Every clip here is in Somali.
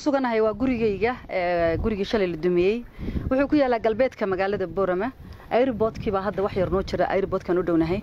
suganahay waa gurigayga gurigii shalay la dumiyey wuxuu ku yaalaa galbeedka magaalada boorama airboodkii baa hadda wax yar noo jira airboodkaan u dhownahay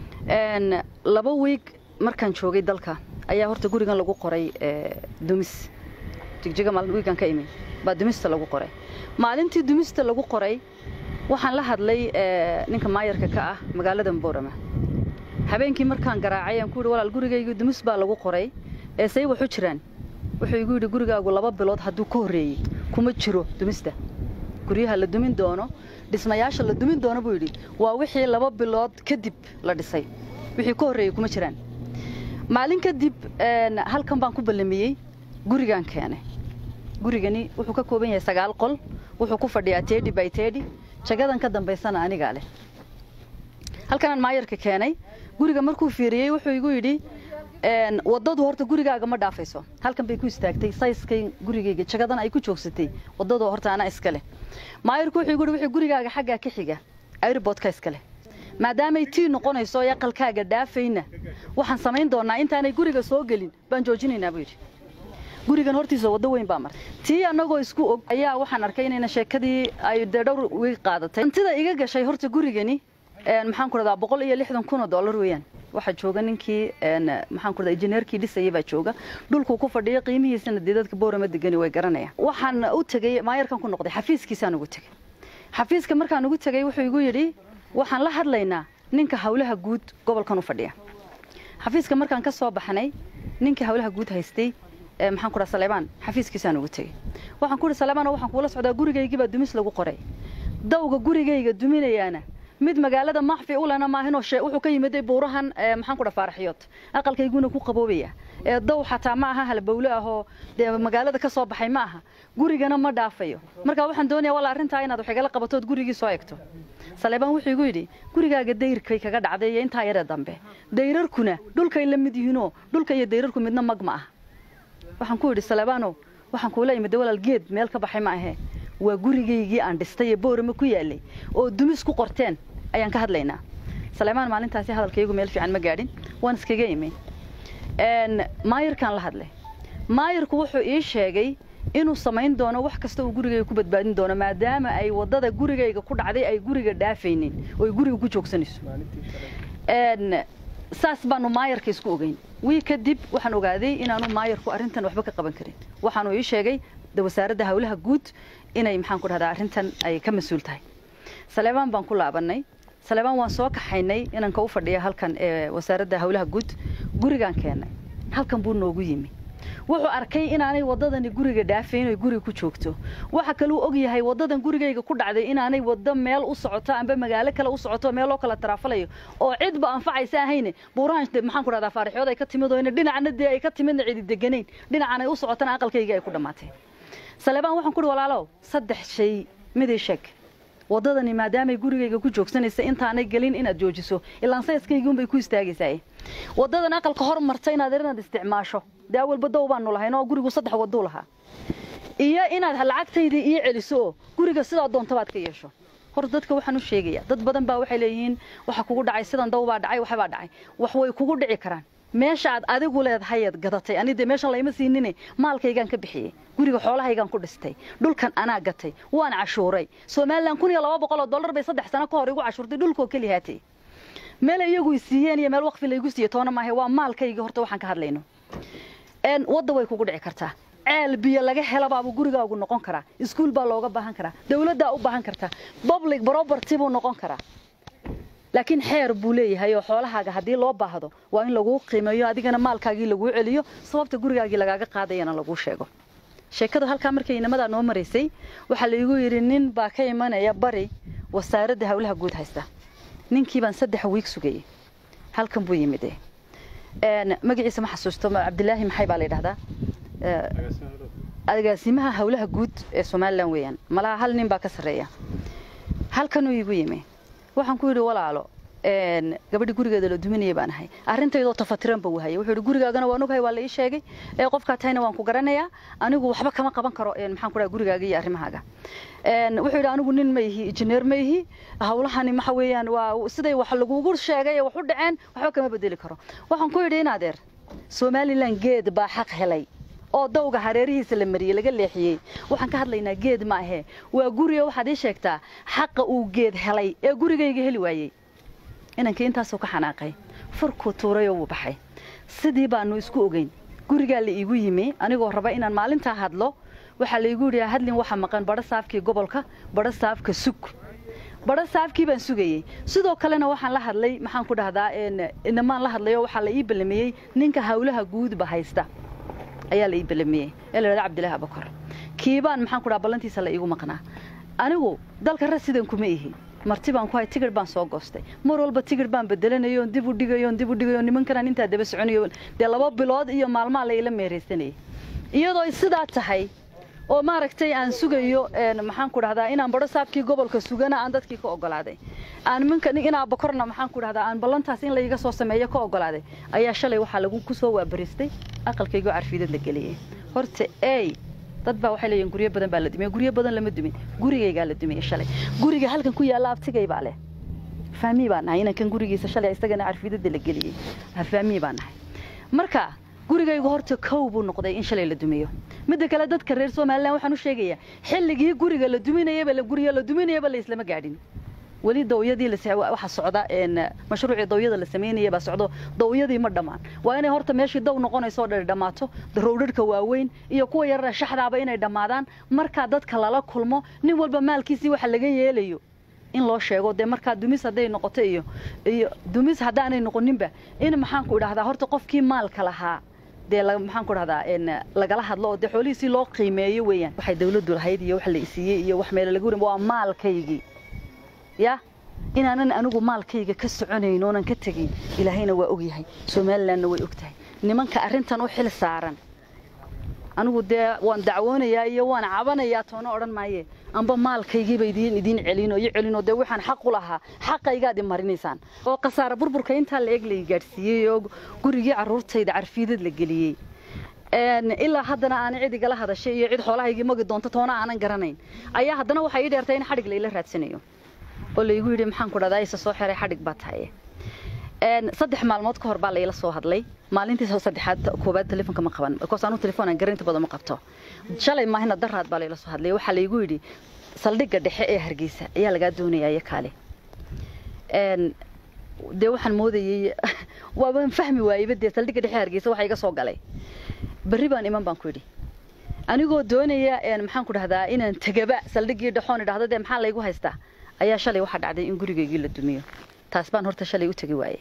laba wiig markaan joogay dalka ayaa horta gurigan lagu qoray dumis jigjiga maalin wiigan ka imi baa dumista lagu qoray maalintii dumista lagu qoray waxaan la hadlay ninka maayarka ka ah magaalada boorama habeenkii markaan garaacay aan ku yidhi walaal gurigayga dumis baa lagu qoray ee say waxu jiraan wuxuu igu yidhi gurigaagu laba bilood hadduu ka horreeyey kuma jiro dumista guryaha la dumin doono dhismayaasha la dumin doono buu yidhi waa wixii laba bilood kadib la dhisay wixii ka horreeyey kuma jiraan maalin kadib halkan baan ku ballamiyey gurigaan keenay gurigani wuxuu ka kooban yahay sagaal qol wuxuu ku fadhiyaa tedi by tedi jagadan ka dambaysana anigaa leh halkanaan maayarka keenay guriga markuu fiiriyey wuxuu igu yidhi wadadu horta gurigaaga ma dhaafayso halkan bay ku istaagtay sayskay gurigayga jagadan ay ku joogsatay wadadu horta anaa iska leh maayarku wuxuu igu yidhi wixii gurigaaga xaggaa ka xiga airboodka iska leh maadaamay tii noqonayso ee aqalkaaga dhaafayna waxaan samayn doonaa intaanay guriga soo gelin baan joojinaynaa buu yidhi gurigan hortiisa waddo weyn baa martay tii annagoo isku og ayaa waxaan arkay inayna sheekadii ay dee dhowr wiig qaadatay hantida iga gashay horta gurigani maxaan ku dhadaa boqol iyo lixdan kun oo dollar weeyaan waxaa jooga ninkii maxaan ku dhadaa injineerkii dhisayay baa jooga dhulkuu ku fadhiya qiimihiisana dee dadka boorama degani way garanayaan waxaan u tegey maayarkan ku noqday xafiiskiisaan ugu tegey xafiiska markaan ugu tegey wuxuu igu yidhi waxaan la hadlaynaa ninka hawlaha guud gobolkan u fadhiya xafiiska markaan ka soo baxnay ninka hawlaha guud haystay maxaan ku dhaha saleebaan xafiiskiisaan ugu tegey waxaan ku yidhi saleebaan waxaan kuula socdaa gurigaygii baa dumis lagu qoray dawga gurigayga duminayaana mid magaalada maxfi u lena maahinoo wuxuu ka yimiday buurahan maxaan ku dhaha faaraxyood aqalkayguna ku qaboobaya ee daw xataa ma aha halbowle ahoo dee magaalada ka soo baxay ma aha gurigana ma dhaafayo marka waxaan doonayaa walla arrintaa inaad wax igala qabatood gurigii soo egto saleebaan wuxuu igu yidhi gurigaaga dayrkay kaga dhacday iyo intaa yaree dambe dayrarkuna dhulkay la mid yihiinoo dhulka iyo dayrarku midna mag ma aha waxaan ku yidhi saleebaanow waxaan kuula imida walaal geed meel ka baxay ma ahee waa gurigaygii aan dhistay ee boorama ku yaalay oo dumis ku qorteen ayaan ka hadlaynaa saleebaan maalintaasi hadalkaygu meel fiican ma gaadhin waan iskaga imi maayarkaan la hadlay maayarku wuxuu ii sheegay inuu samayn doono wax kasta uu gurigayga ku badbaadin doono maadaama ay waddada gurigayga ku dhacday ay guriga dhaafaynin oo ay guriga ku joogsanayso saas baanu maayarka isku ogeyn wii kadib waxaan ogaaday inaanu maayarku arrintan waxba ka qaban karin waxaanu ii sheegay wasaaradda hawlaha guud inay maxaan ku dhahdaa arrintan ay ka mas-uul tahay saleebaan baan ku laabannay saleebaan waan soo kaxaynay inanka u fadhiya halkan ee wasaaradda hawlaha guud gurigaan keennay halkan buu noogu yimi wuxuu arkay inaanay waddadani guriga dhaafayn oy guriga ku joogto waxa kaluu og yahay waddadan gurigayga ku dhacday inaanay waddo meel u socoto amba magaalo kale u socoto meel loo kala taraafalayo oo cidba anfacaysa ahayne buurahan maxaan ku dhahdaa faarixyood ay ka timid oo dhinacna dee ay ka timidna cidi deganayn dhinacan ay u socotana aqalkayga ay ku dhammaatay saleebaan waxaan ku uhi walaalow saddex shay midii sheeg waddadani maadaamay gurigayga ku joogsanaysa intaanay gelin inaad joojiso ilaan sayskaygi unbay ku istaagaysaa waddadan aqalka hor marta inaad inaad isticmaasho dee awalba dow baanu lahayn oo gurigu saddex wadduu lahaa iyo inaad lacagtaydii ii celiso oo guriga sidaa doontabaad ka yeesho hor dadka waxaan u sheegayaa dad badan baa waxay leeyihiin waxa kugu dhacay sidan daw baa dhacay waxbaa dhacay wax way kugu dhici karaan meesha aad adigu leedahayaad gadatay ani dee meeshan layma siinine maalkaygaan ka bixiyey guriga xoolahaygaan ku dhistay dhulkan anaa gatay waan cashuuray somalilan kun iyo laba boqol oo dollar bay saddex sano ka hor igu cashuurtay dhulkoo keli haatay meel iyagu i siiyeen iyo meel waqfi laygu siiye toona maahe waa maalkaygii horta waxaan ka hadlayno wadda way kugu dhici kartaa ceel biyo laga helabaabuu gurigaagu noqon karaa iskuul baa looga baahan karaa dawladdaa u baahan kartaa public property buu noqon karaa laakiin xeer buu leeyahay oo xoolahaaga haddii loo baahdo waa in laguu qiimeeyo adigana maalkaagii laguu celiyo sababta gurigaagii lagaaga qaadayana laguu sheego sheekada halkaa markay inamadaa noo maraysay waxaa laigu yidhi nin baa ka imanaya bari wasaaradda hawlaha guud haysta ninkii baan saddex wiig sugayey halkan buu yimid magaciisa ma xasuusto cabdilaahi maxay baa la yidhahdaa agaasimaha hawlaha guud ee somalilan weeyaan malaha hal nin baa ka sarreeya halkanuu igu yimi waxaan ku yidhi walaalo gabadhi gurigeeda la duminaya baan ahay arrintaydoo tafatiran ba wahaya wuxuu yidhi gurigaagana waan ogahay waa la ii sheegay ee qofkaa tahayna waan ku garanayaa anigu waxba kama qaban karo maxaan ku dhaha gurigaaga iyo arrimahaaga wuxuu yidhi anigu nin ma ihi injineer ma ihi hawlahani waxa weeyaan waa siday wax lagugu sheegay ee wax u dhaceen waxba kama bedeli karo waxaan ku yidhi in adeer somalilan geed baa xaq helay oo dawga hareerihiisa la mariyey laga leexiyey waxaan ka hadlaynaa geed ma ahee waa guriga waxaad ii sheegtaa xaqa uu geed helay ee gurigayga heli waayey inankii intaasuu ka xanaaqay furkuu tuurayoo wuu baxay sidii baanu isku ogeyn gurigaa la iigu yimi anigoo raba inaan maalintaa hadlo waxaa laigu yidhi hadlin waxa maqan badho saafkii gobolka badho saafka sug badho saafkii baan sugayey sidoo kalena waxaan la hadlay maxaan ku dhahdaa inamaan la hadlayo waxaa la ii ballamiyey ninka hawlaha guudba haysta ayaa la ii ballamiyey ee la dhahda cabdilaahi abakor kiibaan maxaan ku dhaha ballantiisa la iigu maqnaa anigu dalka rasidan kuma ihi marti baan ku hay tigir baan soo goostay mar walba tigir baan bedelanayo on dib u dhigayo on dib u dhigayo nimankanaan intaa daba soconayo dee laba bilood iyo maalmaa la ila meeraysanayay iyadoo sidaa tahay oo maaragtay aan sugayo maxaan ku dhahdaa inaan badho saabkii gobolka sugana aan dadkii ka ogolaaday aan minka inaa bakorna maxaan ku dhahdaa aan ballantaas in layga soo sameeyo ka ogolaaday ayaa shalay waxaa lagu ku soo waabaristay aqalkaygoo carfiidad la geliyey horta ey dad baa waxay leeyihin guryo badan baa la dumiyey guryo badan lama dumin gurigaygaa la dumiyey shalay guriga halkan ku yaalla abtigay baa leh faamii baan nahay inankan gurigiisa shalay isagana carfiidada la geliyey faamii baan nahay marka gurigaygu horta kow buu noqday in shalay la dumiyo midda kale dadka reer somalilan waxaan u sheegayaa xilligii guriga la duminayaba la guriga la duminayaba la islama gaadhin weli dawyadii waxa socda mashruucii dawyada la samaynaya baa socdo dawyadii ma dhammaan waa inay horta meeshii daw noqonayso oo dhan dhammaato rowdharhka waaweyn iyo kuwa yarara shaxdaaba inay dhammaadaan markaa dadka lala kulmo nin walba maalkiisii waxa laga yeelayo in loo sheego dee markaa dumis hadday noqoto iyo iyo dumis haddaanay noqoninba in maxaan ku idhahdaa horta qofkii maalka lahaa dee maxaan ku dhahdaa lagala hadlo oo dee xoolihiisii loo qiimeeyo weeyaan waxay dawladdu lahayd iyo wax la isiiyey iyo wax meelo laga warin waa maalkaygii ya inaanan anigu maalkayga ka soconayn oonan ka tegayn ilaahayna waa ogyahay somalilandna way og tahay nimanka arrintan u xil saaran anigu dee waan dacwoonayaa iyo waan cabanayaa toona odhan maaye amba maalkaygiiba idiin idiin celino iyo celino dee waxaan xaq u lahaa xaqaygaad i marinaysaan oo khasaare burburka intaa la eg lay gaadhsiiyey oo gurigii carruurtayda carfiidad la geliyey ilaa haddana aanay cid igala hadashay iyo cid xoolahaygii magi doonto toona aanan garanayn ayaa haddana waxay ii dheertay in xadhig layla raadsanayo oo laygu yidhi maxaan ku dhahdaa isa soo xiray xadhig baa tahaye saddex maalmood ka hor baa layla soo hadlay maalintii saddexaad koobaad telefoonka ma qaban because anu telefoon aan garanti badan ma qabto shalay maahina daraad baa layla soo hadlay waxaa laygu yidhi saldhigga dhexe ee hargeysa ayaa lagaa doonayaa iyo kaale dee waxaan moodayey waaban fahmi waayeyba dee saldhigga dhexe hargeysa waxa iga soo galay berri baan iman baan ku yidhi anigoo doonaya maxaan ku dhahdaa inaan tegaba saldhiggii dhexoon idhahda dee maxaa laygu haystaa ayaa shalay waxaa dhacday in gurigaygii la dumiyo taas baan horta shalay u tegi waayey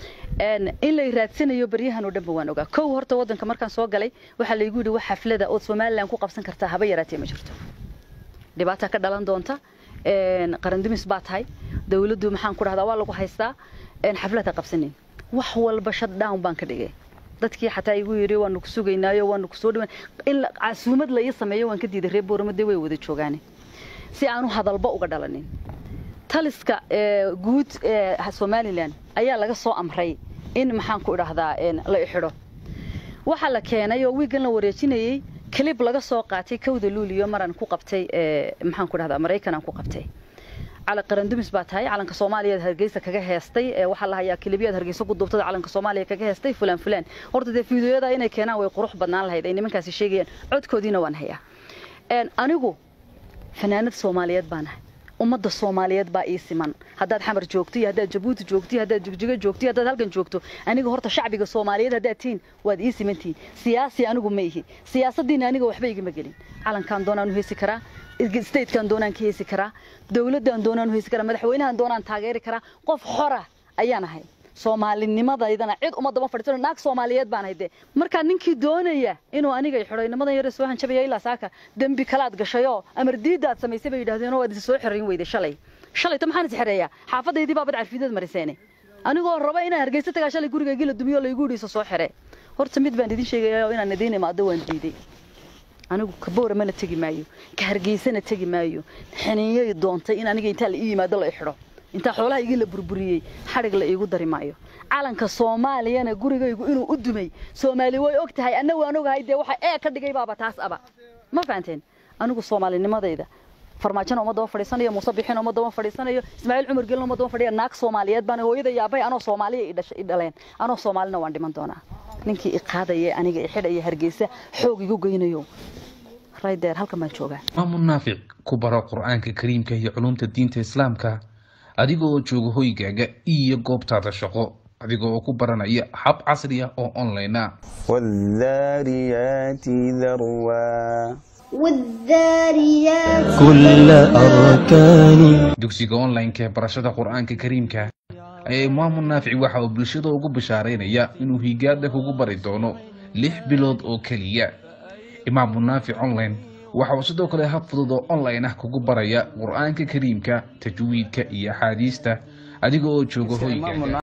in lay raadsanayo baryahan oo dhanba waan ogaa kow horta waddanka markaan soo galay waxaa laygu yidhi wax xaflada ood somalilan ku qabsan kartaa haba yaraatee ma jirto dhibaataa ka dhalan doonta qarandumis baa tahay dawladdu maxaan ku dhahdaa waa lagu haystaa xaflad ha qabsanin wax walba shutdown baan ka dhigay dadkii xataa igu yidhi waanu ku sugaynaayo waanu ku soo dhawaan in casuumad la ii sameeyo waan ka diiday reer boorama way wada joogaane si aanu hadalba uga dhalanin taliska guud ee somalilan ayaa laga soo amray in maxaan ku idhahdaa la ixidho waxaa la keenay oo wiigan la wareejinayey clib laga soo qaatay kowda luuliyo maraan ku qabtay maxaan ku dhahdaa maraykan aan ku qabtay calan qarandumis baa tahay calanka soomaaliya hargeysa kaga heestay waxaa la hayaa kilibiyaad hargeysa ku duubtada calanka soomaaliya kaga heestay fulaan fulaan horta dee fiidiyoyada inay keenaan way qurux badnaan lahayd ay nimankaasi sheegayaan codkoodiina waan hayaa anigu fanaanad soomaaliyeed baan ahay ummadda soomaaliyeed baa ii siman haddaad xamar joogto iyo haddaad jabuuti joogto iyo haddaad jigjigo joogto iyo haddaad halkan joogto aniga horta shacbiga soomaaliyeed haddaad tihiin waad ii simantihiin siyaasi anigu ma ihi siyaasaddiina aniga waxba igama gelin calankaan doonaan u heesi karaa statekan doonaan ka heesi karaa dawladdan doonaan u heesi karaa madaxweynahan doonaan taageeri karaa qof xora ayaan ahay soomaalinimadayadana cid uma daba fadhiisano naag soomaaliyeed baan hayde markaa ninkii doonaya inuu aniga i xidho inamadan yare soo hanjabaya ilaa saaka dembi kalaad gashayoo amar diiddaad samaysay bay yidhahdeen oo waad isa soo xirayn weyday shalay shalayta maxaan is xereeyaa xaafadaydii baabad carfiidad mariseene anigoo raba inaan hargeysa tagaa shalay gurigaygii la dumiyo laygu yidhi isa soo xire horta mid baan idin sheegaya inaan idiin imaado waan diiday anigu kaboora mana tegi maayo ka hargeysana tegi maayo xiniinyay doontay in aniga intaa la ii yimaado la i xidho intaa xoolaha igii la burburiyey xadhig la iigu dari maayo calanka soomaaliyana gurigaygu inuu u dumay soomaali way og tahay anna waan ogahay dee waxa ee ka dhigay baaba taas aba ma fahanteen anigu soomaalinimadayda farmaajona uma daba fadhiisanayo muuse bixina uma daba fadhiisanayo ismaaciil cumar gelina uma daba fadhiya naag soomaaliyeed baan hooyada yaabay anoo soomaaliya i dhashay i dhaleen anoo soomaalina waan dhiman doonaa ninkii i qaadaya aniga i xidhaya hargeysa xoog igu geynayo raydeer halkan baan joogaa maamu naafic ku baro qur-aanka kariimka iyo culumta diinta islaamka adiga oo jooga hoygaaga iyo goobtaada shaqo adiga oo ku baranaya hab casri ah oo online ah والذاريات ذروا والذاريات كل أركان dugsiga online-ka ee barashada qur-aanka kariimka ayaa imaamu naafic waxa uu bulshada ugu bashaaraynaya inuu higaada kugu bari doono lix bilood oo keliya imaamu naafic online waxa uu sidoo kale hab fudud oo online ah kugu baraya qur-aanka kariimka tajwiidka iyo axaadiista adiga oo jooga hoygaaga